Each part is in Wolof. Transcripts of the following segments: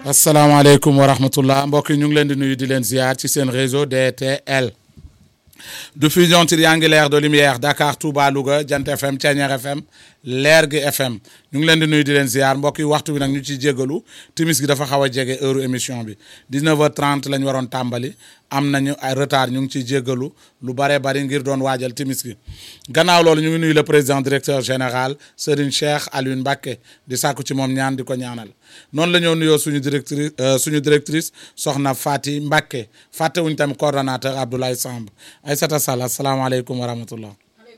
asalaamaaleykum wa rahmatullah mbokk yi ñu ngi leen di nuyu di leen ziar ci seen réseau DTL diffusion triangulaire de lumière Dakar Touba Louga Jant FM Thiéniere FM Lergui FM ñu ngi leen di nuyu di leen ziar mbokk yi waxtu bi nag ñu ciy jéggalu timis gi dafa xaw a jege heure émission bi 19h30 lañ waroon tàmbali am nañu ay retard ñu ngi ciy jéggalu lu bare bari ngir doon waajal timis gi gannaaw loolu ñu ngi nuyu le président directeur général Serigne Cheikh Alioune Mbacké di sàkku ci moom ñaan di ko ñaanal noonu la ñoo nuyoo suñu directrice suñu directrice soxna Fati Mbacké fàttewuñ tamit coordonnateur Abdoulaye Samb Aïssata Sall asalaamaaleykum wa rahmatullah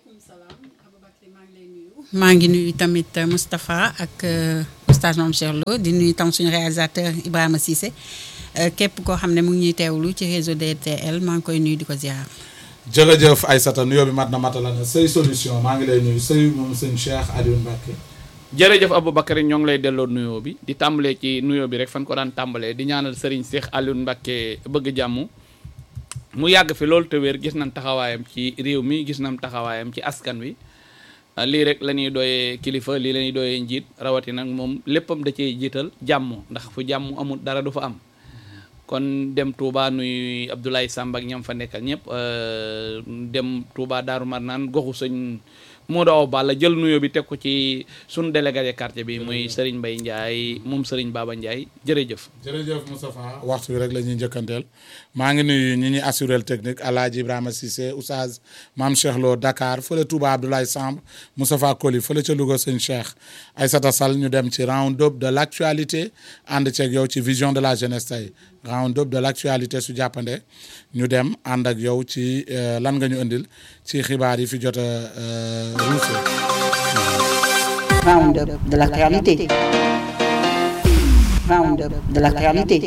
maa ngi nuyu tamit Moustapha ak oustaz Mame Cheikh Lo di nuyu tam suñu réalisateur Ibrahima Cissé képp koo xam ne mu ngi ñuy teewlu ci réseau DTL maa ngi koy nuyu di ko ziar. jërëjëf Aïssata nuyoo bi mat na matala na say solution maa ngi lay nuyu say moom sëñ Cheikh Alioune Mbacké jërëjëf Aboubacar ñoo ngi lay delloo nuyoo bi di tàmbalee ci nuyoo bi rek fan ko daan tàmbalee di ñaanal Serigne Cheikh Alioune Mbacké bëgg jàmm mu yàgg fi loolu te wér gis nañ taxawaayam ci réew mi gis nañ taxawaayam ci askan wi lii rek la ñuy dooyee kilifa lii la ñuy dooyee njiit rawati nag moom léppam da cee jiital jàmm ndax fu jàmm amul dara du fa am kon dem Touba nuy Abdoulaye Samb ak ñam fa nekkal ñëpp dem Touba Daaru Marnaan goxu sëñ Modou Awa Balla jël nuyoo bi teg ko ci sunu délégué quartier bi muy Serigne Mbaye Ndiaye moom Serigne Baba Ndiaye jërëjëf. jërëjëf Moustapha waxtu bi rek la ñuy njëkkanteel maa ngi nuyu ñi ñuy assuré technique El Hadj Ibrahima Cissé Oustaz Mame Cheikh Lo Dakar fële Touba Abdoulaye Samb Moustapha Koli fële ca Louga sëñ Cheikh Aïssata Sall ñu dem ci round up de l' actualité ànd ceeg yow ci vision de la jeunesse tey round up de l' actualité su jàppande ñu dem ànd ak yow ci lan nga ñu indil ci xibaar yi fi jot a ruuse. round up de l' actualité. round up de l' actualité.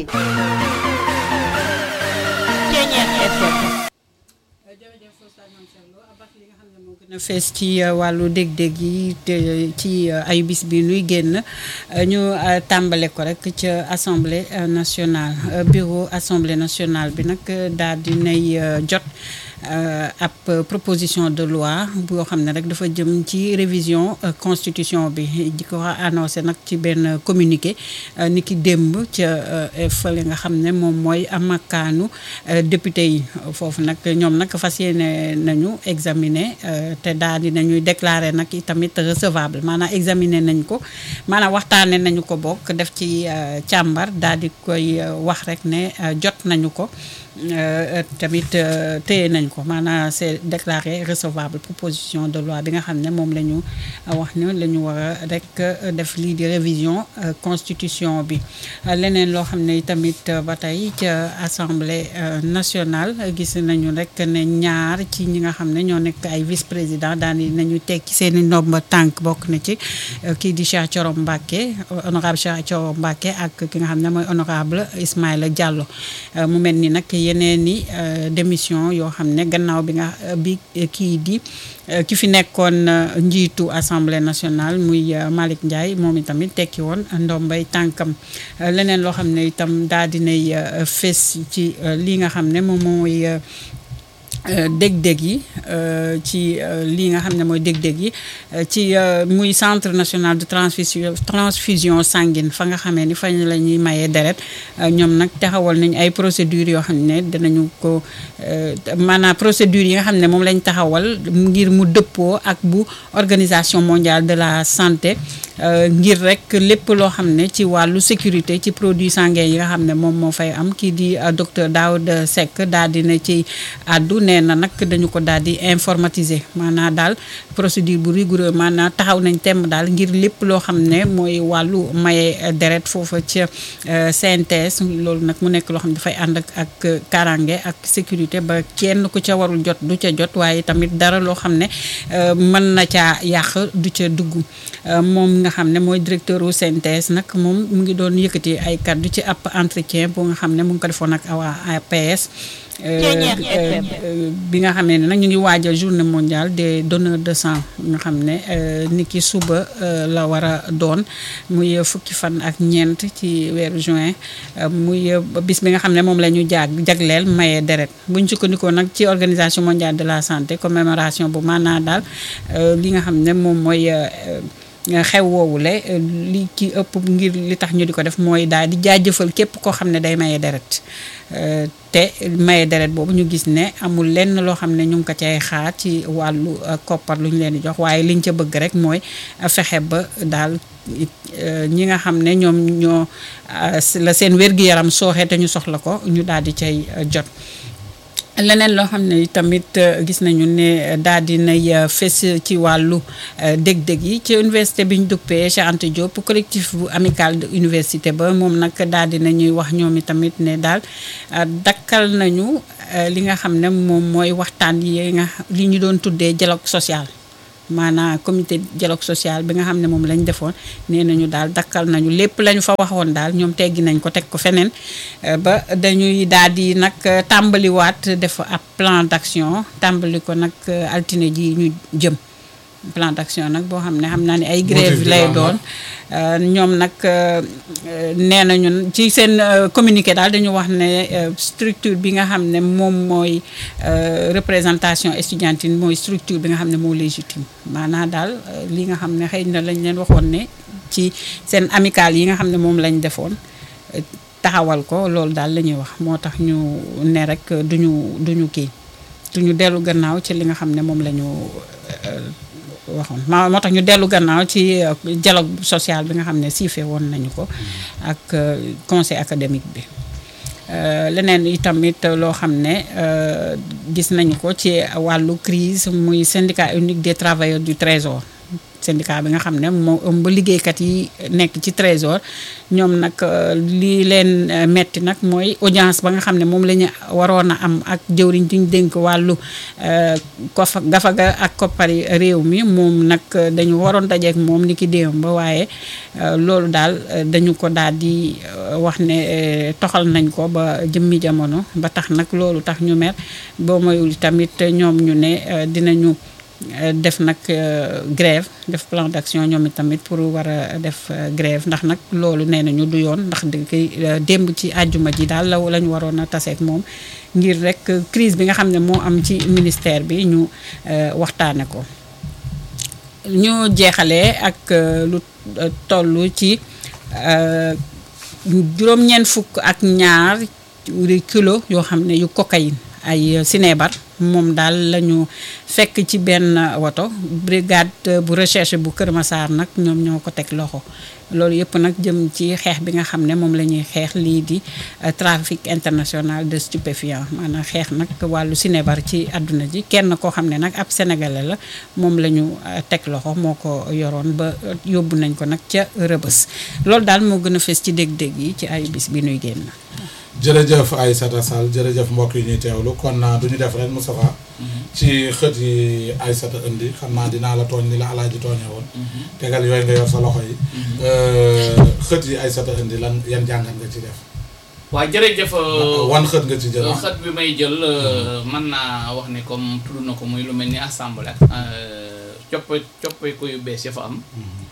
na fees ci wàllu dég-dég yi ci ayu bis bi nuy génn ñu tàmbale ko rek ca assemblée nationale bureau assemblée nationale bi nag daal di nay jot ab proposition de loi boo xam ne rek dafa jëm ci révision constitution bi di ko annoncé nag ci benn communiqué ni ki démb ca fële nga xam ne moom mooy amakaanu député yi foofu nag ñoom nag fas yéene nañu examiner te daal di nañuy déclarer nag tamit recevable maanaam examiner nañ ko maanaam waxtaane nañu ko bokk def ci càmbar daal di koy wax rek ne jot nañu ko tamit téye nañ ko maanaam c'est déclaré recevable proposition de loi bi nga xam ne moom la ñu wax ne la ñu war a rek def lii di révision constitution bi leneen loo xam ne tamit ba tey ca assemblée nationale gis nañu rek ne ñaar ci ñi nga xam ne ñoo nekk ay vice président daan nañu teg ci seen i ndomba tànk bokk na ci kii di Cheikh Thioro Mbacké honorable Cheikh Thioro Mbacké ak ki nga xam ne mooy honorable Ismaïla Diallo mu mel ni nag yeneen ni démission yoo xam ne gannaaw bi nga bi kii di ki fi nekkoon njiitu assemblée nationale muy Malick Ndiaye moom itamit tekki woon ndombay tànkam leneen loo xam ne itam daal dinay fes ci li nga xam ne moom mooy dég-dég yi ci lii nga xam ne mooy dég-dég yi ci muy centre national de transfusion transfusion sanguine fa nga xamee ni fa la ñuy mayee deret ñoom nag taxawal nañ ay procédures yoo xam ne danañu ko maanaam procédures yi nga xam ne moom lañ taxawal ngir mu dëppoo ak bu organisation mondiale de la santé ngir rek lépp loo xam ne ci wàllu sécurité ci produits sanguins yi nga xam ne moom moo fay am kii di docteur Daouda Seck daal dina ci àddu nee na nag dañu ko daal di informatiser maanaam daal procédure bu rigoureux maanaam taxaw nañ temm daal ngir lépp loo xam ne mooy wàllu maye deret foofa ca CNTS loolu nag mu nekk loo xam ne dafay ànd ak ak karange ak sécurité ba kenn ku ca warul jot du ca jot waaye tamit dara loo xam ne mën na caa yàq du ca dugg moom nga xam ne mooy directeur u CNTS nag moom mu ngi doon yëkkati ay kàddu ci ab entretien bu nga xam ne mu ngi ko defoon ak waa APS bi nga xamee ne nag ñu ngi waajal journée mondiale des donneurs de sang nga xam ne ni ki suba la war a doon muy fukki fan ak ñeent ci weeru juin muy bis bi nga xam ne moom la ñu jaag jagleel maye deret buñ sukkandikoo nag ci organisation mondiale de la santé commémoration bu maanaa daal li nga xam ne moom mooy xew woowule li ki ëpp ngir li tax ñu di ko def mooy daal di jaajëfal képp koo xam ne day maye deret te maye deret boobu ñu gis ne amul lenn loo xam ne ñu ngi ko cay xaar ci wàllu koppar lu ñu leen di jox waaye liñ ca bëgg rek mooy fexe ba daal ñi nga xam ne ñoom ñoo la seen wér-gi-yaram sooxee te ñu soxla ko ñu daal di cay jot leneen loo xam ne tamit gis nañu ne daal di nay fes ci wàllu dég-dég yi ci université bi ñu duppee Cheikh Anta Diop collectif bu amical de université ba moom nag daal di nañuy wax ñoom i tamit ne daal dakkal nañu li nga xam ne moom mooy waxtaan yi nga li ñu doon tuddee dialogue social maanaam comité dialogue social bi nga xam ne moom lañ defoon nee nañu daal dakkal nañu lépp lañu fa waxoon daal ñoom teggi nañ ko teg ko feneen ba dañuy daal di nag tàmbaliwaat def ab plan d'action tàmbali ko nag altine ji ñu jëm plan d'action nag boo xam ne xam naa ne ay grève lay doon ñoom nag nee nañu ci seen communiqué daal dañu wax ne structure bi nga xam ne moom mooy représentation estudiantine mooy structure bi nga xam ne moo légitime maanaam daal li nga xam ne xëy na lañ leen waxoon ne ci seen amical yi nga xam ne moom lañ defoon taxawal ko loolu daal la ñuy wax moo tax ñu ne rek duñu duñu kii duñu dellu gannaaw ci li nga xam ne moom la ñu waxoon moo moo tax ñu dellu gannaaw ci dialogue social bi nga xam ne siife woon nañu ko ak conseil académique bi leneen itamit loo xam ne gis nañu ko ci wàllu crise muy syndicat unique des travailleurs du trésor syndicat bi nga xam ne moo ëmb liggéeykat yi nekk ci trésor ñoom nag li leen metti nag mooy audience ba nga xam ne moom la ñu waroon a am ak jëwriñ di ñu dénk wàllu kofa gafaga ak koppari réew mi moom nag dañu waroon dajeek moom ni ki déewam ba waaye loolu daal dañu ko daal di wax ne toxal nañ ko ba jëmmi jamono ba tax nag loolu tax ñu mer boo moyul tamit ñoom ñu ne dinañu def nag grève def plan d'action ñoom itamit pour war a def grève ndax nag loolu nee nañu du yoon ndax di koy démb ci àjjuma ji daal la la ñu waroon a taseeg moom ngir rek crise bi nga xam ne moo am ci ministère bi ñu waxtaane ko ñu jeexalee ak lu toll ci juróom-ñeent fukk ak ñaar kilo yoo xam ne yu cocaïne ay sinébar moom daal la ñu fekk ci benn woto brigade bu recherche bu Kër Massar nag ñoom ñoo ko teg loxo loolu yëpp nag jëm ci xeex bi nga xam ne moom la ñuy xeex lii di trafic international de stupéfiants maanaam xeex nag wàllu sinébar ci àdduna ji kenn koo xam ne nag ab sénégalais la moom la ñu teg loxo moo ko yoroon ba yóbbu nañ ko nag ca rëbës loolu daal moo gën a fës ci dég-dég yi ci ay bis bi nuy génn. jërëjëf Aïssata Sall jërëjëf mbokk yi ñuy teewlu kon du ñu def rek Moustapha ci xët yi Aïssata indi xam naa dinaa la tooñ ni la alaaji tooñee woon tegal yooyu nga yor sa loxo yi xët yi Aïssata indi lan yan jàngat nga ci def waa jërëjëf wan xët nga ci jël xët bi may jël mën naa wax ne comme tudd na ko muy lu mel ni assemblée coppe coppe ko yu bees ya fa am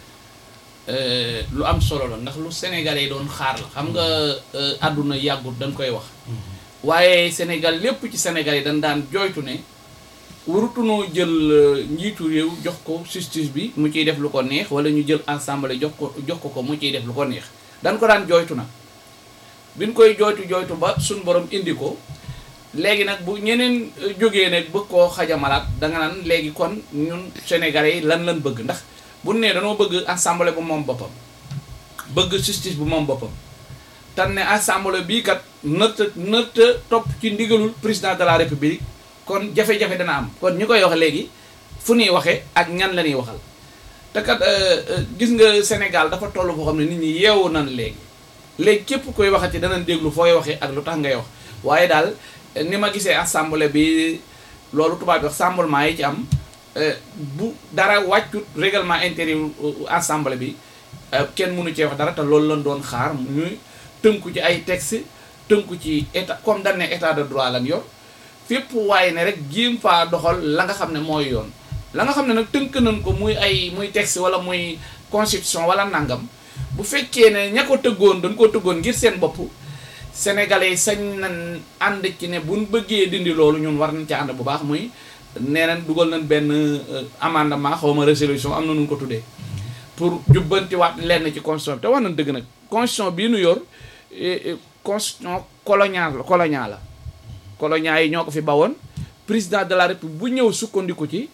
lu am solo la ndax lu sénégalais yi doon xaar la xam nga àdduna yàggut dañ koy wax waaye sénégal lépp ci sénégal yi dañ daan jooytu ne warutunoo jël njiitu réew jox ko justice bi mu ciy def lu ko neex wala ñu jël assemblée jox ko jox ko ko mu ciy def lu ko neex dañ ko daan jooytu nag biñ koy jooytu jooytu ba suñ borom indi ko léegi nag bu ñeneen jógee nag bëgg koo xajamalaat danga naan léegi kon ñun sénégalais yi lan lan bëgg ndax bu ne dañoo bëgg assemblée bu moom boppam bëgg justice bu moom boppam tan ne assemblée bii kat nërta nërta topp ci ndigalul président de la république kon jafe-jafe dana am kon ñu koy wax léegi fu ñuy waxee ak ñan la ñuy waxal te kat gis nga Sénégal dafa toll foo xam ne nit ñi yeewu nan léegi léegi képp koy waxati danañ déglu fooy waxee ak lu tax ngay wax waaye daal ni ma gisee assemblée bi loolu tubaab bi wax rassemblement yi ci am bu dara wàccut règlement intérieur assemblée bi kenn mënu cee wax dara te loolu lañ doon xaar ñuy tënku ci ay texte tënku ci état comme dañ ne état de droit lan yor fépp waaye ne rek jéem faa doxal la nga xam ne mooy yoon la nga xam ne nag tënk nañ ko muy ay muy texte wala muy constitution wala nangam bu fekkee ne ña ko tëggoon dañ koo tëggoon ngir seen bopp sénégalais yi sañ nañ ànd ci ne buñ bëggee dindi loolu ñun war nañ ci ànd bu baax muy nee nañ dugal nañ benn amendement xaw ma résolution am na nu ko tuddee pour jubbantiwaat lenn ci constitution bi te wax nañ dëgg nag constitution bii nu yor eh, eh, constitution coloniale la coloniale la colonial yi ñoo ko fi bawoon président de la république bu ñëw sukkandiku ci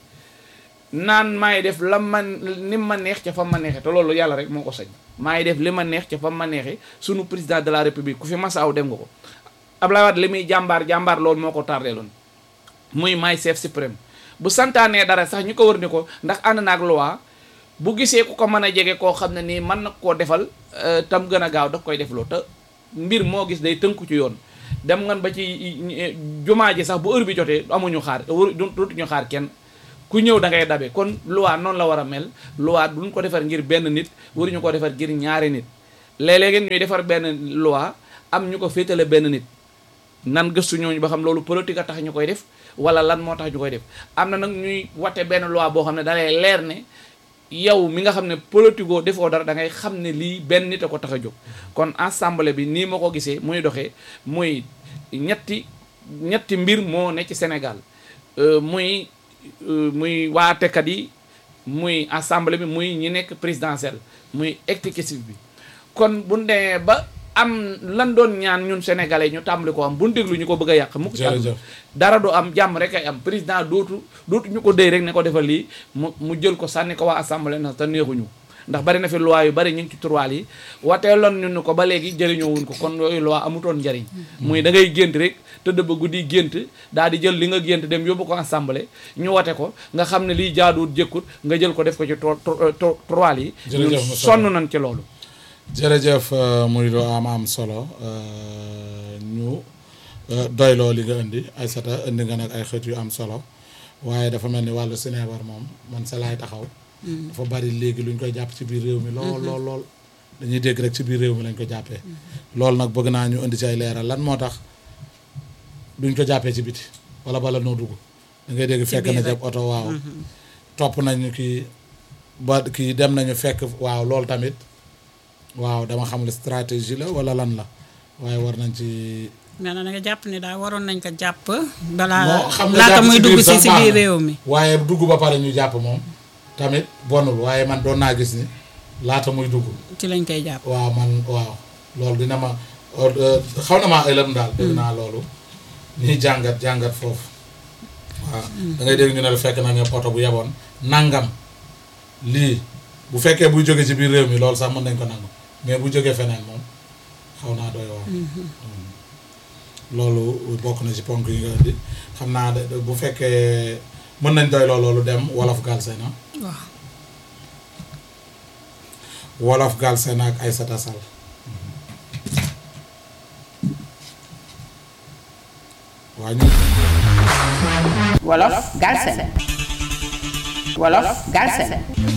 naan maay def la man ni ma neex ca fa ma neexee te loolu yàlla rek moo ko sañ maay def li ma neex ca fa ma neexee sunu président de la république ku fi masaaw dem nga ko Abdoulaye Wade li muy jàmbaar jàmbaar loolu moo ko tardeeloon muy maay chef suprême bu santaanee dara sax ñu ko wër ni ko ndax ànd naag loi bu gisee ku ko mën a jege koo xam ne nii mën na koo defal euh, tam gën a gaaw daf koy defloo te mbir moo gis day tënku ci yoon dem ngan ba ci eh, jumaa ji sax bu heure bi jotee amuñu xaar waru dootuñu xaar kenn ku ñëw da ngay dabe kon loi noonu la war a mel loi duñ ko defar ngir benn nit waruñu ko defar ngir ñaari nit léeg-léeg ñuy defar benn loi am ñu ko féetale benn nit nan gëstu ñooñu ba xam loolu politique a tax ñu koy def wala lan moo tax ñu koy def am na nag ñuy wate benn loi boo xam ne da lay leer ne yow mi nga xam ne politico defoo dara da ngay xam ne lii benn nit a ko tax a jóg kon assemblée bi nii ma ko gisee muy doxee muy ñetti ñetti mbir moo ne ci Sénégal euh, muy euh, muy waatekat yi muy assemblée bi muy ñi nekk présidentielle muy exécutif bi kon bu demee ba am lan doon ñaan ñun sénégalais ñu tàmbali ko am bu ñu déglu ñu ko bëgg a yàq mukk ci àdduna jërëjëf dara du am jàmm rek ay am président dootu dootu ñu ko déy rek ne ko defal lii mu mu jël ko sànni ko waa assemblée na te neexuñu ndax bari na fi loi yu bari ñu ngi ci turwaal yi wateeloon ñu ni ko ba léegi jëriñoo wuñ ko kon yooyu loi amutoon njariñ muy da ngay gént rek tëdd ba guddi gént daal di jël li nga gént dem yóbbu ko assemblée ñu wate ko nga xam ne lii jaaduwut jëkkut nga jël ko def ko ci to- to- to- turwaal yi Jërëjëf ñun Moussa. sonn nañ ci loolu jërëjëf euh, muy lu am am solo euh, ñu euh, doyloo li nga indi Aïssata indi nga nag ay xët yu am solo waaye dafa mel ni wàllu Sénégal moom man sa laay taxaw dafa bari léegi lu ñu koy jàpp ci biir réew mi lool lool lool dañuy dégg rek ci biir réew mi lañ ko jàppee loolu nag bëgg naa ñu indi ci ay leeral lan moo tax duñ ko jàppee ci biti wala bala noo dugg da ngay dégg fekk biir na rek. jab oto waaw topp nañu kii ba kii dem nañu fekk waaw loolu tamit waaw dama xamul stratégie la wala lan la waaye war nañ ci mais nag da nga jàpp ne daal waroon nañ ko jàpp. balaa moo xam nga laata jàpp muy ci dugg biir si sax si baax biir na. réew mi. waaye dugg ba pare ñu jàpp moom tamit bonul waaye man doon naa gis ni laata muy dugg ci lañ koy jàpp. waaw man waaw loolu dina ma euh, xaw na maa ëlëm daal dégg naa loolu ñuy jàngat jàngat foofu waaw da ngay dégg ñu ne la fekk na nga oto bu yeboon nangam lii bu fekkee buy jóge ci biir réew mi loolu sax mën nañ ko nangu mais bu jógee feneen moom xaw naa doy waar loolu bokk na ci ponk yi nga indi xam naa de bu fekkee mën nañ doy loolu dem wolof Galsen ah waaw wolof Galsen ak Aïssata Sall waa ñu Wolof Galsen Wolof Galsen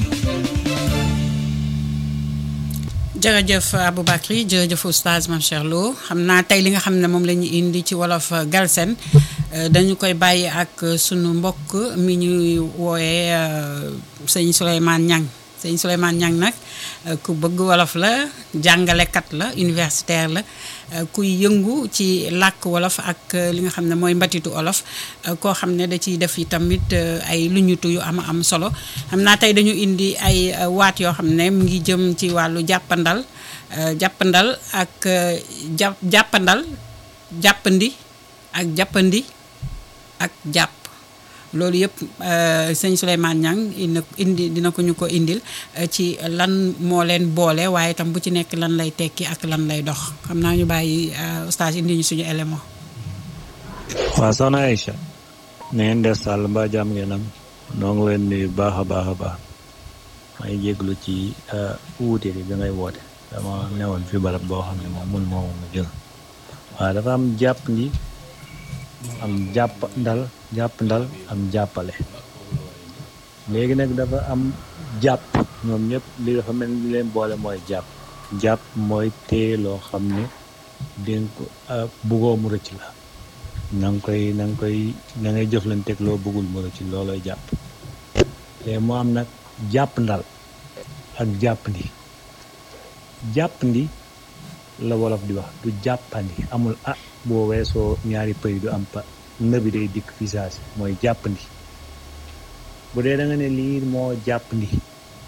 jërëjëf Aboubacry jërëjëf oustaz Mame Cheikh Lo xam naa tey li nga xam ne moom la ñu indi ci wolof Galsen euh, dañu koy bàyyi ak euh, sunu mbokk mi ñuy wooyee euh, sëñ Souleymane Niang sëñ Souleymane Niang nag euh, ku bëgg wolof la jàngalekat la universitaire la euh, kuy yëngu ci làkk wolof ak euh, li nga xam ne mooy mbatitu wolof euh, koo xam ne da ciy def yi tamit euh, ay luñutu yu am am solo xam naa tey dañu indi ay euh, waat yoo xam ne mu ngi jëm ci wàllu jàppandal euh, jàppandal ak euh, jàpp jàppandal jàppandi ak jàppandi ak jàpp loolu yëpp euh, sëñ Souleymane Niang indi indi dina ko ñu ko indil euh, ci lan moo leen boole waaye itam bu ci nekk lan lay tekki ak lan lay dox xam naa ñu bàyyi euh, oustaz indi ñu suñu élément waaw soxna Aïcha na ngeen def sàll mbaa jàmm ngeen am noo ngi leen nuyu baax a baax a baax may jéglu ci wuute bi bi ngay woote dama newoon fi barab boo xam ne moom mun moo ma jël waaw dafa am jàpp ndi am jàpp ndal jàpp ndal am jàppale léegi nag dafa am jàpp ñoom ñëpp li dafa mel ni li leen boole mooy jàpp jàpp mooy téye loo xam ne dénk ko buggoo mu rëcc la na nga koy na nga koy na ngay jëflanteeg loo bëggul mu rëcc loolooy jàpp léegi moo am nag jàpp ndal ak jàppandi jàppandi la wolof di wax du jàppandi amul ah boo weesoo ñaari pëy du am pa nëbi day dikk fi saasi mooy jàppandi bu dee da nga ne lii moo jàppandi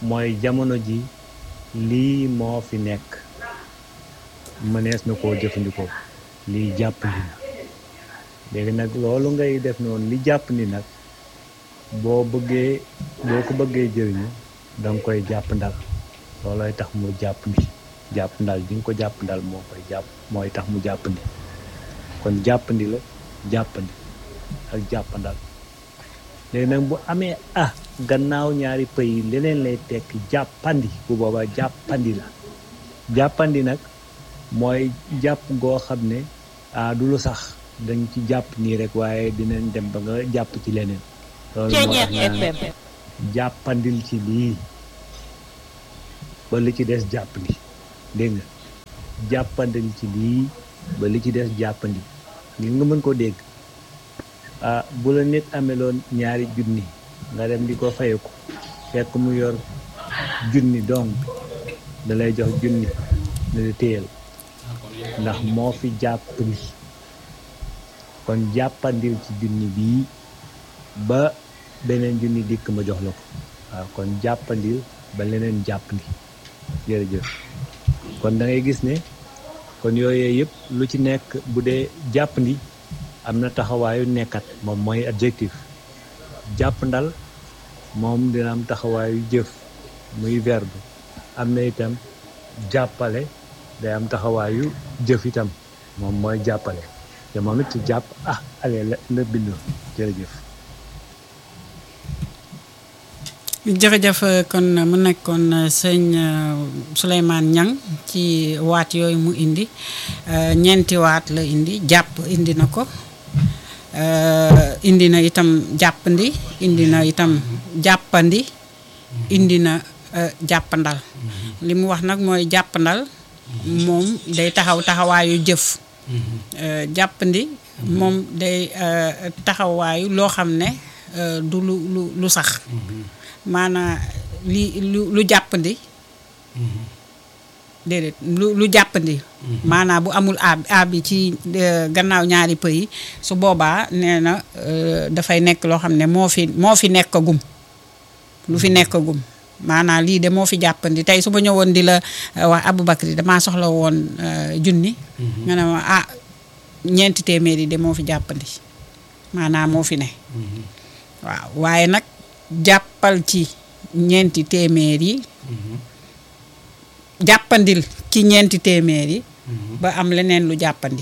mooy jamono ji lii moo fi nekk mënees na koo jëfandikoo lii jàpp ni na léegi nag loolu ngay def noonu li jàpp ni nag boo bëggee boo ko bëggee jëriñu da nga koy jàpp ndal loolooy tax mu jàpp ni jàpp ndal di nga ko jàpp ndal moo koy jàpp mooy tax mu jàpp ni kon jàppandi la jàppandi ak jàppandal léegi nag bu amee ah gannaaw ñaari pëy yi leneen lay tekk jàppandi bu boobaa jàppandi la jàppandi nag mooy jàpp goo xam ne ah du lu sax dañ ci jàpp nii rek waaye dinañ dem ba nga jàpp ci leneen loolu moo tax ñu naan jàppandil ci lii ba li ci des jàppandi dégg nga jàppandil ci lii ba li ci des jàppandi ngir nga mën koo dégg ah bu la nit ameloon ñaari junni nga dem di ko fayeku fekk mu yor junni donc da lay jox junni ne la téyel ndax moo fi jàppandi kon jàppandil ci junni bii ba beneen junni dikk ma jox la ko waaw kon jàppandil ba leneen jàppandi jërëjëf kon da ngay gis ne kon yooyee yëpp lu ci nekk bu dee jàppandi am na taxawaayu nekkat moom mooy adjectif jàppandal moom dina am taxawaayu jëf muy verbe am na itam jàppale day am taxawaayu jëf itam moom mooy jàppale te moom it ci jàpp ah ale la la bindoo jërëjëf jërëjëf kon mu nekkoon sëñ Souleymane Niang ci waat yooyu mu indi ñeenti waat la indi jàpp indi na ko indi na itam jàppandi indi na itam jàppandi indi na jàppandal li mu wax nag mooy jàppandal moom day taxaw taxawaayu jëf jàppandi moom day taxawaayu loo xam ne du lu lu lu sax maanaa li lu lu jàppandi déedéet lu lu jàppandi maanaa bu amul a a bi ci gannaaw ñaari pëy yi su boobaa nee na dafay nekk loo xam ne moo fi moo fi nekk gum lu fi nekk gum maanaa lii de moo fi jàppandi tey su ma ñëwoon di la wax Aboubacry damaa soxla woon junni nga ne ma ah ñeenti téeméer yi de moo fi jàppandi maanaa moo fi ne waaw waaye nag jàppal ci ñeenti téeméer yi jàppandil ci ñeenti téeméer yi ba am leneen lu jàppandi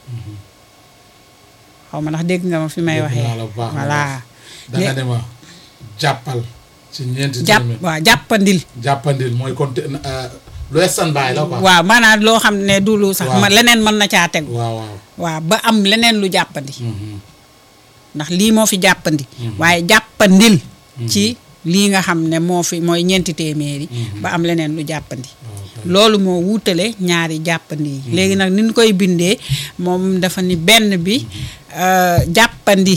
xaw ma ndax dégg nga ma fi may waxee voilà da nga ne ma jàppal ci ñeenti jàpp téeméer waaw jàppandil jàppandil mooy kon te- euh, lu estan baay la quoi waaw maanaam loo xam ne du lu sax Waaw. ma leneen mën na caa tegu waaw waaw waaw ba am leneen lu jàppandi Mhm. ndax lii moo fi jàppandi waaye jàppandil ci lii nga xam ne moo fi mooy ñeenti téeméer yi ba am leneen lu jàppandi loolu moo wuutale ñaari jàppandi yi léegi nag ni ñu koy bindee moom dafa ni benn bi euh, jàppandi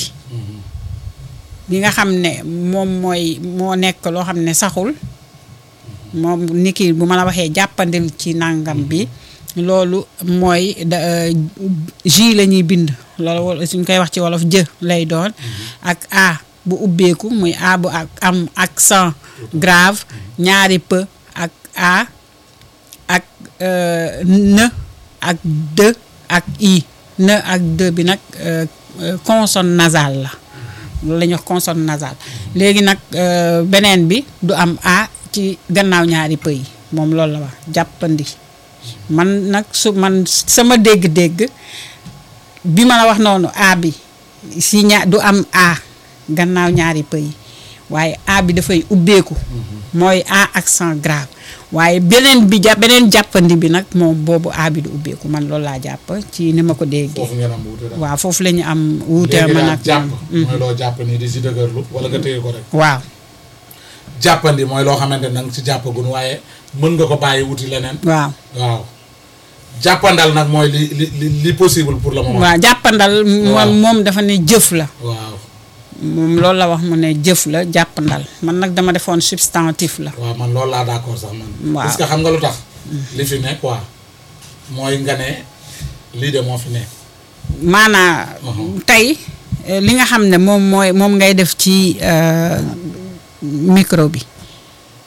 bi nga xam ne moom mooy moo nekk loo xam ne saxul moom ni ki bu ma la waxee jàppandil ci nàngam bi loolu mooy da ji la ñuy bind loolu wol- suñ koy wax ci wolof jë lay doon ak a bu ubbeeku muy a bu ak am accent grave ñaari p ak a ak euh, n ak d ak i n ak d bi nag euh, euh, consonne nasale la loolu la ñuy wax consonne nasale léegi nag euh, beneen bi du am a ci gannaaw ñaari pëy yi moom loolu la wax jàppandi man nag su man sama dégg-dégg bi ma la wax noonu a bi si ña du am a gannaaw ñaari pëy yi waaye a bi dafay ubbeeku mooy a accent grave waaye beneen bi ja beneen jàppandi bi nag moom boobu a bi du ubbeeku man loolu laa jàpp ci ni ma ko déggee foofu ngeen am wuute daal waaw foofu la ñu am wuute léegi man daal ak jàpp moom. mooy loo jàpp nii di si dëgërlu wala nga téye ko rek waaw jàppandi mooy loo xamante ne nanga ci jàppagun waaye mën nga ko bàyyi wuti leneen waaw waaw jàppandal nag mooy li li li li possible pour le moment waaw jàppandal Waaw. moom moom dafa ne jëf la waaw moom loolu la wax mu ne jëf la jàppandal man nag dama defoon substantif la waaw man loolu laa d'accord sax man Waaw. parce que xam nga lu tax li fi ne quoi mooy nga ne lii de moo fi ne maanaa tey eh, li nga xam ne moom mooy moom ngay def ci euh, micro bi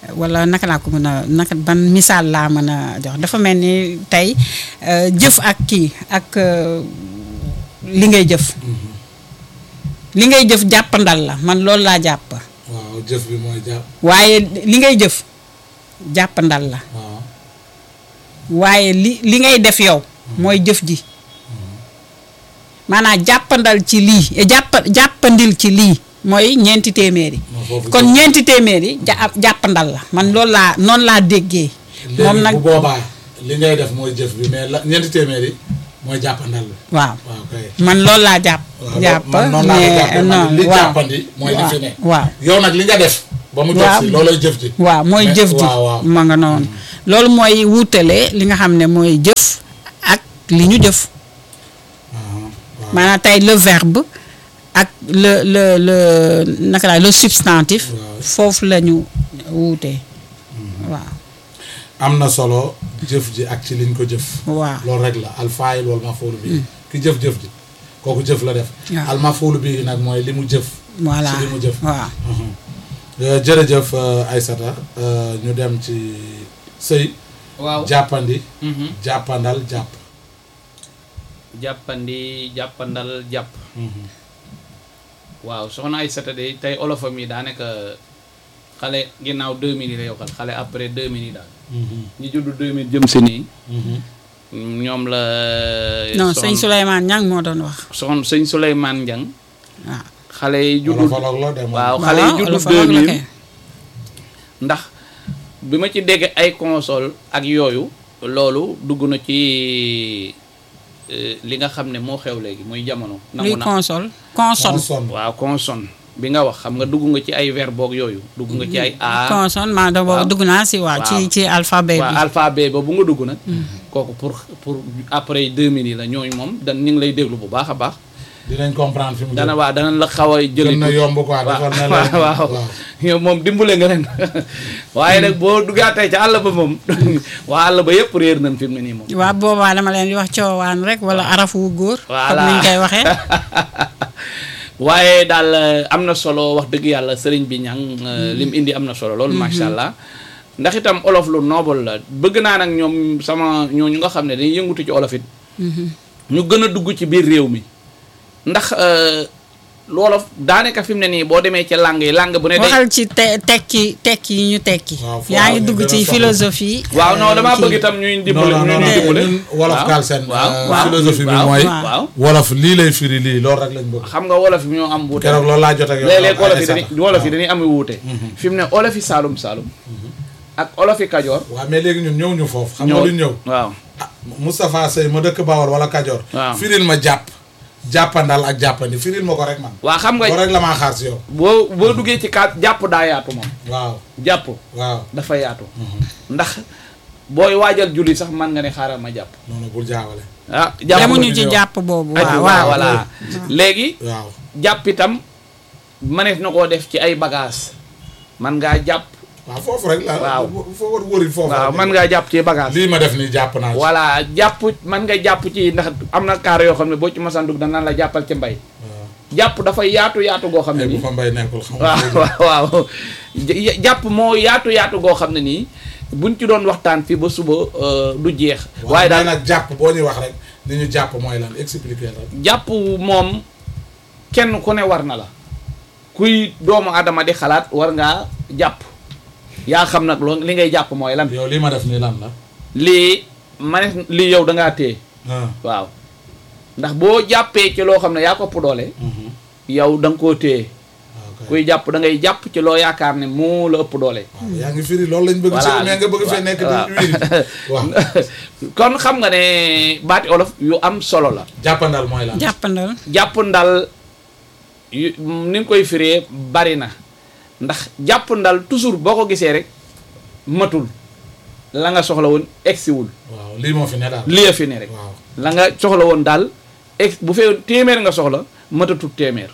wala naka laa ko mën a naka ban misaal laa mën a jox dafa mel ni tey euh, jëf ak kii ak euh, li ngay jëf li ngay jëf jàppandal la man loolu laa jàpp waaw jëf bi mooy jàpp waaye li ngay jëf jàppandal la waaw waaye li li ngay def yow mooy jëf ji maanaam jàppandal ci lii eh, jàpp jàppandil ci lii mooy ñeenti téeméeri moo foofu kon jëf. ñeenti téeméeri ja jàppandal la man loolu laa noonu laa déggee moom léegi nag bu boobaa li ngay def mooy jëf bi mais la ñeenti téeméeri mooy jàppandal bi waaw waaw kay man loolu laa jàpp waaw jàpp man noonu laa ko jàppee man non li waaw jàppandi mooy li fi ne waaw yow nag li nga def ba mu jot Waaw. si loolay jëf ji waaw mooy Mais- jëf ji waaw waaw ma nga noonu loolu mooy wuutale li nga xam ne mooy jëf ak li ñu jëf Ah, waaw. maanaam tey le verbe ak le le le naka la le substantif Waaw. foofu la ñu wuutee waaw am na solo jëf ji ak ci liñ ko jëf waaw loolu rek la alfaayil wal mafoolu bi ki jëf-jëf ji kooku jëf la def Waaw. al mafoolu bi nag mooy li mu jëf voilà ci li mu jëf waaw Mhm. Euh, jërëjëf euh, Aysata euh, ñu dem ci sëy waaw jàppandi Mhm. jàppandal jàpp jàppandi jàppandal jàpp Mhm. waaw soxna ay sata de tey olofam yi daanaka xale ginnaaw 2000 yi la yokkal xale après 2000 yi daal Mhm. ñi juddu 2000 jëm si nii Mhm. ñoom la non soxna- sëñ Souleymane Niang moo doon wax soxna sëñ Souleymane Ndiang waaw xale yi juddu Wolofaloog la dem waaw xale yi waaw juddu olofaloog la 2000 kay. ndax bi ma ci dégg ay console ak yooyu loolu dugg na ci euh, li nga xam ne moo xew léegi muy jamono nangu luy na console consonne consonne waaw consonne bi nga wax xam nga dugg nga ci ay verbe boog yooyu dugg nga ci ay a consonne maa da waaw. boobu dugg naa si waaw ci Waaw. ci alphabet waaw bi alphabet ba bu nga dugg nag kooku pour pour après 2000 yi la ñooñu moom dan ñu ngi lay déglu bu baax a baax dinañ comprendre fi mu dana jëm waa dana la xaw a jëli gën na yomb quoi defal ne la waaw waaw yow moom dimbale nga leen waaye nag boo duggaatee ca àll ba moom waa àll ba yëpp réer nañ fi mu ne nii moom waaw boobaa dama leen di wax coowaan rek wala arafu góor Voilà. comme niñ koy waxee waaye daal eh, am na solo wax dëgg yàlla sëriñ bi ñang lim indi am na solo loolu macha allah ndax itam olof lu noble la bëgg naa nag ñoom sama ñooñu nga xam ne dañuy yëngutu ci olof it ñu gën a dugg ci biir réew mi ndax eh, loolof daanaka fi mu ne nii boo demee ci langue yi langue bu ne day waxal ci te tekki tekki yi ñu tekki Waaw, foo yaa ngi xam ne dugg gën a ci soxla. philosophie waaw non euh, damaa kii. bëgg itam ñuy non dimbale non ñuy non dimbale ñun wolof waaw. Galsen waaw euh, waaw. philosophie bi waaw. mooy waaw. waaw wolof lii lay firi lii loolu rek lañ bëgg xam nga wolof yi ñoo am wuute keroog loolu laa jot ak yow léeg-léeg wolof yi Aysata. dañuy wolof yi dañuy am wuute fi mu ne olof yi saalum saalum ak olof yi kajoor waaw mais léegi ñun ñëw ñu foofu xam nga ñoo lu ñëw waaw ah Moustapha Sey ma dëkk Bawol wala Kajoor Waaw. firil ma jàpp jàppandal ak jàppandi firil ma ko rek man waa xam nga loolu rek la maa xaar si yow boo boo duggee ci kaat jàpp daa yaatu moom waaw jàpp waaw dafa yaatu ndax booy waajal julli sax man nga ne xaaral ma jàpp noonu bul jaawale ah jàpp demuñu la ci ñuy jàpp boobu aju waaw waaw waaw voilà léegi waaw jàpp itam manees na koo def ci ay bagage man ngaa jàpp waaw foofu rek la Waaw. foo war wëri foofu waaw rek. man ngaa jàpp ci bagage lii ma def nii jàpp naa ci voilà jàpp man nga jàpp ci ndax am na kaar yoo xam ne boo ci masaan dugg danaan la jàppal ci mbay waaw jàpp dafay yaatu yaatu goo xam ne ay bu nii fa mbay nekkul xam nga waaw waaw waaw J- jàpp moo yaatu yaatu goo xam ne nii buñ ci doon waxtaan fii ba suba euh, du jeex waaye waaye daal daal nag jàpp boo ñuy wax rek ni ñu jàpp mooy lan expliquer rek jàpp moom kenn ku ne war na la kuy doomu adama di xalaat war ngaa jàpp yaa xam nag loo li ngay jàpp mooy lan yow lii ma def nii lan la lii ma ne lii yow da ngaa téye ah waaw ndax boo jàppee ci loo xam ne yaa ko ëpp doole mhm. yow da nga koo téye waaw kay. kuy jàpp da ngay jàpp ci loo yaakaar ne moo la ëpp doole waaw yaa ngi firi loolu lañ bëgg ci Voilà. mais nga bëgg fee nekk waaw. di wiri waaw kon xam nga ne baati olof yu am solo la jàppandal mooy lan jàppandal jàpp ndal yu ni nga koy firee bari na ndax jàpp ndal toujours boo ko gisee rek matul la nga soxla woon egsiwul waaw lii moo fi ne daal lii fi ne rek waaw la nga soxla woon daal ex bu fee téeméer nga soxla matatul téeméer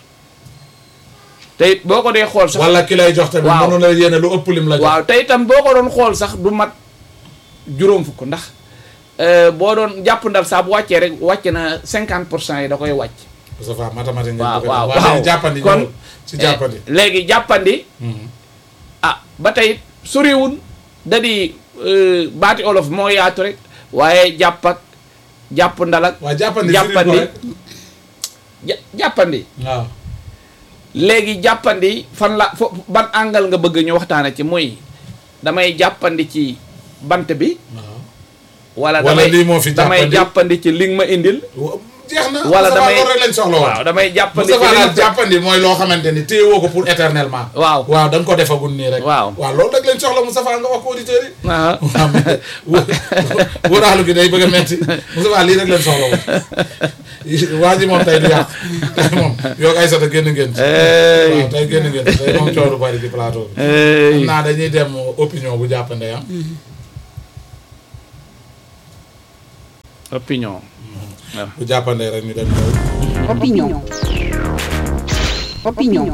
te it boo ko dee xool sax wala ki lay jox tamit Waaw. mënu la yéene lu ëpp lim la jox waaw te itam boo ko doon xool sax du mat juróom fukk ndax euh, boo doon jàpp ndal saa bu wàccee rek wàcc na cinquante pour cent yi da koy wàcc ça va mathématique nga waaw bëgg waaw waaw waaw jàppandi kon ñëwul ci jàppandi eh, léegi jàppandi Mhm. ah ba tey soriwul da di euh, baati olof moo yaatu rek waaye jàpp ak jàpp ndalak waaw jàppandi jàppandi firi ko rek. ja- jàppandi waaw léegi jàppandi fan la fo ban angle nga bëgg ñu waxtaane ci muy damay jàppandi ci bant bi waaw wala Wala damay lii moo fi damay jàppandi. jàppandi ci li nga ma indil Wa- jeex na wala Moustapha damay loolu rek lañ soxla woon waaw damay jàppandi ci Moustapha li daal nga jàppandi mooy loo xamante ni téye woo ko pour éternellement waaw waaw da nga ko defagul nii rek Waaw. waaw loolu rek lañ soxla Moustapha nga wax ko auditeurs yi ah waaw mais wóoraalu gi day bëgg a metti Moustapha lii rek lañ soxla woon waa ji moom tey du yàq tey moom yow ay sota génn ngeen ci waaw tey génn ngeen ci tey moom coow du bari ci plateau bi xam naa dañuy dem opinion bu jàppande am opinion bu jàppande rek ñu dem ñëw Opinion. Opinion.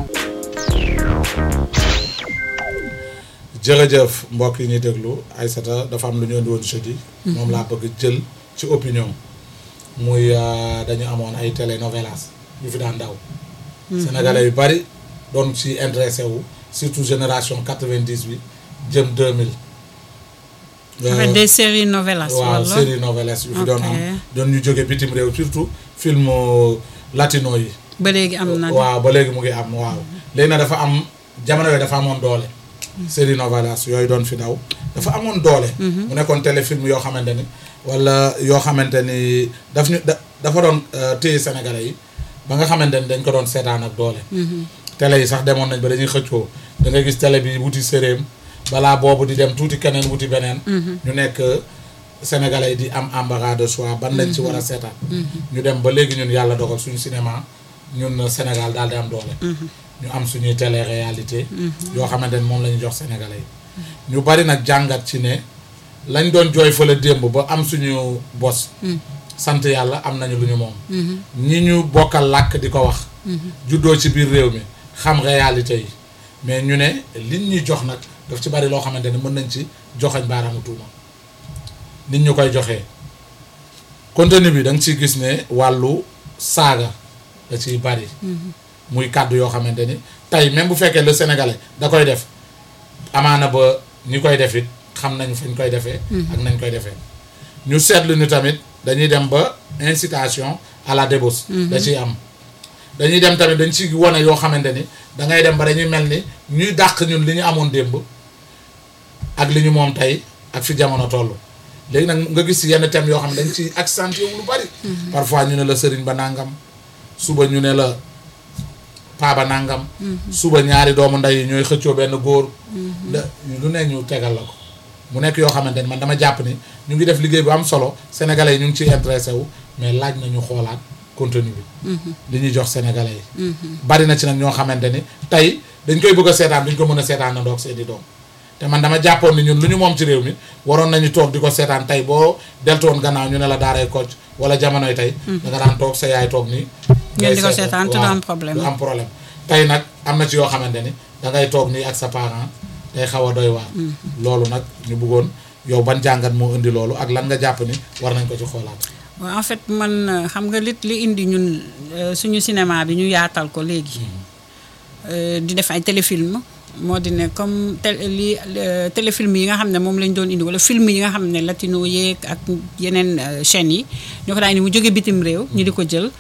jërëjëf mbokk yi ñuy déglu Aïssata dafa am lu ñu indi woon jeudi moom laa bëgg jël ci opinion muy euh, dañu amoon ay télénovelas yu fi daan daw sénégalais yu bari doon ci intéressé wu surtout génération 90 bi jëm 2000 en fait des séries novelas waaw wala série novelas yu fi doon am Ok. doon ñu jóge bitim réew surtout film euh, latino yi ba léegi am na waaw ba léegi mu ngi am waaw léegi nag dafa am jamono yooyu dafa amoon doole série novelas yooyu doon fi daw dafa amoon doole mu nekkoon téléfilm yoo xamante ni wala yoo xamante ni daf ñu da dafa doon euh, téye sénégalais yi ba nga xamante ni dañ ko doon seetaan ak doole télé yi sax demoon nañ ba dañuy xëccoo da nga gis télé bi wuti séréem balaa boobu di dem tuuti keneen wuti beneen ñu nekk sénégalais yi di am embarras de choix ban lañ ci war a seetaan ñu dem ba léegi ñun yàlla dogal suñu cinéma ñun Sénégal daal di am doole ñu am suñuy télé réalité yoo xamante ni moom la ñu jox sénégalais yi ñu bari nag jàngat ci ne lañ doon jooy fële démb ba am suñu bos sant yàlla am nañu lu ñu moom ñi ñu bokkal làkk di ko wax juddoo ci biir réew mi xam réalité yi mais ñu ne liñ ñuy jox nag daf ci bari loo xamante ni mën nañ ci joxañ baaraamu tuuma nit ñu koy joxee contenu bi da nga ciy gis ne wàllu saaga da ciy bari muy kàddu yoo xamante ni tey même bu fekkee le sénégalais da koy def amaana ba ñi koy def it xam nañ fañ koy defee ak nañ koy defee ñu seetlu ñu tamit dañuy dem ba incitation à la débauche da ciy am dañuy dem tamit dañ ci wone yoo xamante ni da ngay dem ba dañuy mel ni ñuy dàq ñun li ñu amoon démb ak li ñu moom tey ak fi jamono toll léegi nag nga gis yenn thèmes yoo xam ne dañ ci accentué wu lu bari parfois ñu ne la sëriñ ba nangam suba ñu ne la paaba nangam suba ñaari doomu ndey yi ñooy xëccoo benn góor da lu ne ñu tegal la ko mu nekk yoo xamante ni man dama jàpp ni ñu ngi def liggéey bu am solo sénégalais yi ñu ngi ciy intéressé wu mais laaj nañu xoolaat contenu bi li ñuy jox sénégalais yi bari na ci nag ñoo xamante ni tey dañ koy bëgg a seetaan duñ ko mën a seetaan na ndoog seeni doom te man dama jàppoon ni ñun lu ñu moom ci réew mi waroon nañu toog di ko seetaan tey boo deltoon gannaaw ñu ne la daaray Kocc wala jamonoy tey da nga daan toog sa yaay toog nii Ngeen di ko ngay seetaan te du waaw, am problème. du am problème tey nag am na ci yoo xamante ni da ngay toog nii ak sa parent day xaw a doy waar loolu nag ñu bëggoon yow ban jàngat moo indi loolu ak lan nga jàpp ni war nañ ko ci xoolaat waaw en fait man euh, xam nga li li indi ñun euh, suñu cinéma bi ñu yaatal ko léegi Euh, di def ay téléfilm moo di ne comme tel li euh, téléfilm yi nga xam ne moom lañ doon indi wala film yi nga xam ne latino yeeg ak yeneen euh, chaînes yi ñoo ko daan ni mu jóge bitim réew ñu di ko jël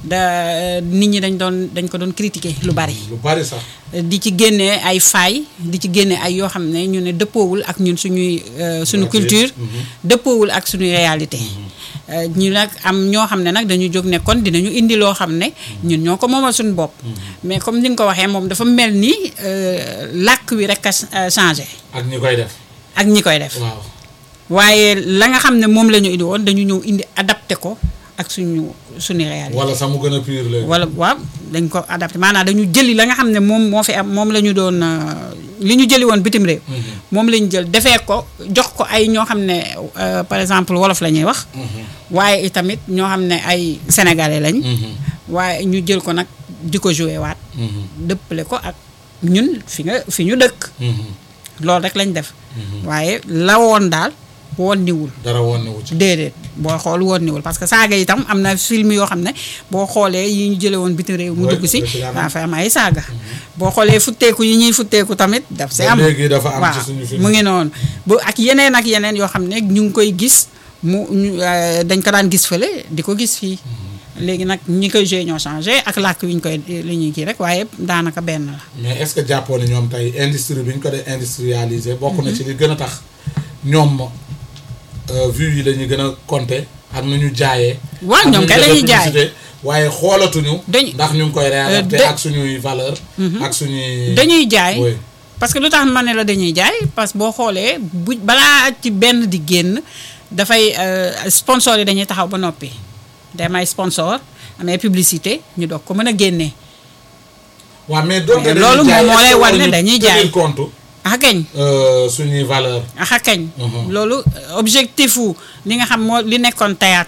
da nit ñi dañ doon dañ ko doon critiquer lu bari lu bari sax di ci génne ay failles di ci génne ay yoo xam ne ñu ne dëppoowul ak ñun suñuy euh, suñu Réalité. culture dëppoowul ak suñuy réalité Euh, ñu nag am ñoo xam ne nag dañu jóg ne kon dinañu indi loo xam ne ñun ñoo ko moomal suñu bopp mais comme ni nga ko waxee moom dafa mel ni euh, làkk wi rek a ch- changé ak ñi koy def ak ñi koy def waaw waaye la nga xam ne moom la ñu indi woon dañu ñëw indi adapté ko ak suñu suñu réalité wala sax mu gën a pire léegi wala waaw dañ ko adapté maanaam dañu jëli la nga xam ne moom moo fi am moom la ñu doon euh, li ñu jëli woon bitim réew moom la ñu jël defee ko jox ko ay ñoo xam ne euh, par exemple wolof la ñuy wax waaye itamit ñoo xam ne ay sénégalais lañ waaye ñu jël ko nag di ko joué waat dëppale ko ak ñun fi nga fi ñu dëkk loolu rek lañ def waaye la woon daal woon niwul dara woon na wu ci déedéet boo xool woon niwul parce que saaga itam am na film yoo xam ne boo xoolee yi ñu jële woon bitim réew mu Oui, dugg si daf ci daan am. dafa am ay saaga boo xoolee futteeku yi ñuy futteeku tamit daf si Ba am léegi dafa am ci waaw suñu film. mu ngi noonu bu ak yeneen ak yeneen yoo xam ne ñu ngi koy gis mu ñu, euh, dañ ko daan gis fële di ko gis fii léegi nag ñi koy joué ñoo changé ak làkk wi ñu koy li ñuy kii rek waaye daanaka benn la mais est-ce que jàppoo ne ñoom tey industrie bi ñu ko dee industrialiser bokk na ci li gën a tax ñoom euh, vues yi dañuy gën a compter ak nu ñu jaayee. waaw ak ñoom nu ñu kay defee lañuy jaay. publicité, waaye xoolatuñu. Dañu- ndax ñu ngi koy réadapté de- ak suñuy valeur ak suñuy. dañuy jaay Oui. parce que lu tax ma ne la dañuy jaay parce que boo xoolee bu balaa ci benn di génn dafay euh, sponsor yi dañuy taxaw ba noppi dem ay sponsor amee publicité ñu doog ko mën a génnee waaw mais donc Mais dañuy loolu jaay, moom moo est-ce lay que wan ne waruñu dañuy tenir jaay. compte ah kañ euh, suñuy valeur ah kañ Mhm. loolu euh, objectif wu li nga xam moo li nekkoon théâtre